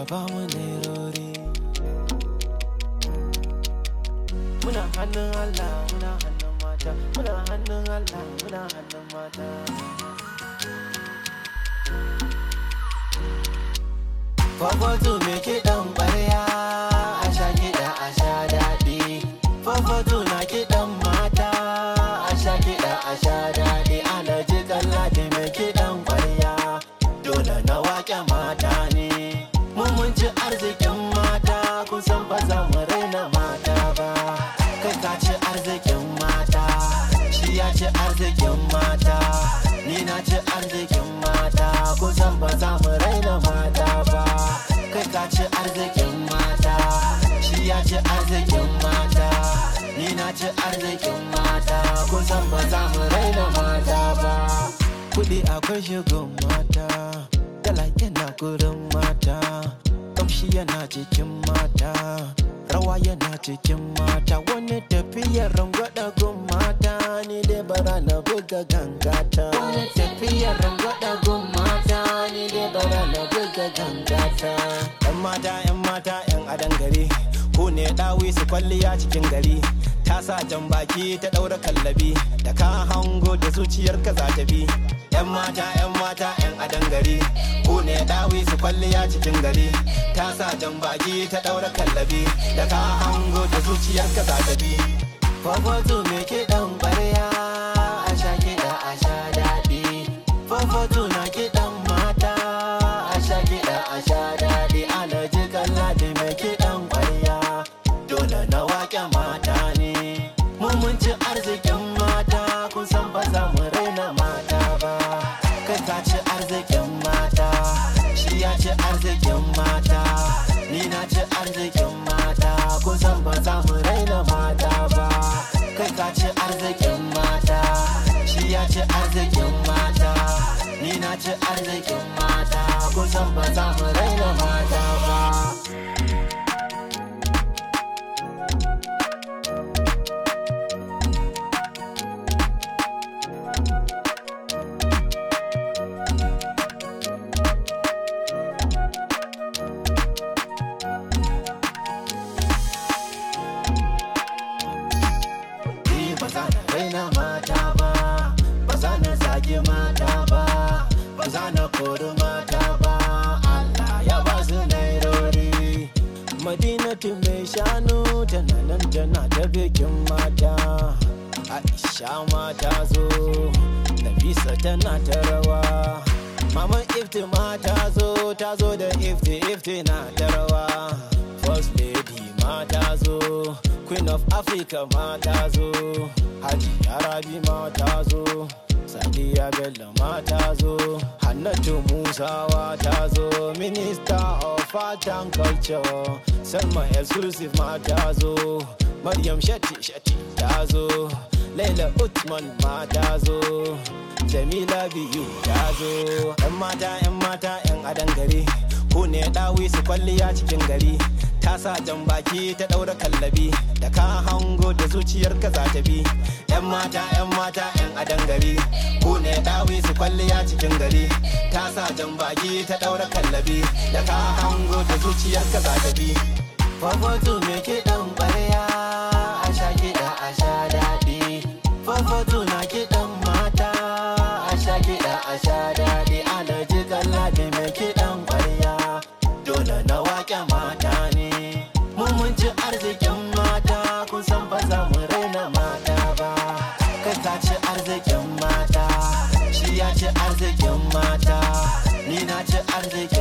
ba mu nerori muna hannun Allah muna hannun mata muna hannun Allah muna hannun mata Fofotu me kiɗan ƙwarya a sha kiɗa a sha daɗi Fofotu na kiɗan mata a sha kiɗa a sha daɗi Alhaji Kalladi me kiɗan ƙwarya dole na waƙe mata ne Mun mun ci arzikin mata kun san ba za mu raina mata ba Kai ka ci arzikin mata shi ya ci arzikin mata Ni na ci arzikin mata kun san ba za mu raina mata ba Kai ka ci arzikin mata shi ya ci arzikin mata Ni na ci arzikin mata kun san ba za mu raina mata ba Kuɗi akwai shigon mata Dala yana gurin mata Kamshi yana cikin mata Rawa yana cikin mata Wani tafiyar rangwada gun mata Ni dai bara na buga gangata Wani tafiyar rangwada gun mata Ni dai bara na buga gangata Yan mata yan mata yan adan gari Ku ne dawi su kwalliya cikin gari Ta sa jan baki ta ɗaura kallabi Da ka hango da zuciyarka za ta bi Yan mata yan mata yan adan gari Ku ne dawi su kwalliya cikin gari Ta sa jan baki ta ɗaura kallabi Da ka hango da zuciyarka za ta bi Fofotu me kiɗan ƙwarya A sha kiɗa a sha daɗi Fofotu na kiɗan mata A sha kiɗa a sha daɗi Alhaji Kalladi me kiɗan ƙwarya Dole na waƙe mata ne Mun mun ci arzikin mata Kun san ba za mu raina mata ba Kai ka ci arzikin mata Shi ya ci arzikin mata Ni na ci arzikin mata Kun san ba za mu raina mata ba Kai ka ci arzikin mata Shi ya ci arzikin mata Ni na ci arzikin mata Kun san ba za mu raina mata ba Ni ba za na raina mata ba, ba za na zagi mata ba, ba za na kori mata ba, Allah ya ba su nairori. Madinatu mai shanu tana nan tana ta bikin mata, Aisha mata zo, Nafisa tana ta rawa. Maman ifti ma ta zo, ta zo da ifti ifti na ta rawa. First lady ma ta zo, Queen of Africa ma ta zo, Haji Arabi ma ta zo, Sadiya Bello ma ta zo, Hannatu Musawa ta zo, Minister of Art and Culture, Salma Exclusive ma ta zo, Maryam Shetty Shetty ta zo, Laila Utman ma ta zo, Jamila Biyu ta zo, 'yan mata 'yan mata 'yan adan gari, ku ne ɗawi su kwalliya cikin gari. ta sa jan baki ta ɗaura kallabi da ka hango da zuciyarka za ta bi yan mata yan mata yan adan gari ku ne ɗawi su kwalliya cikin gari ta sa jan baki ta ɗaura kallabi da ka hango da zuciyarka za ta bi Fofotu me kiɗan ƙwarya a sha kiɗa a sha daɗi Fofotu na kiɗan mata a sha kiɗa a sha daɗi Alhaji Kalladi me kiɗan ƙwarya dole na waƙe mata ne mun mun ci arzikin mata kun san ba za mu raina mata ba kai ka ci arzikin mata shi ya ci arzikin mata ni na ci arzikin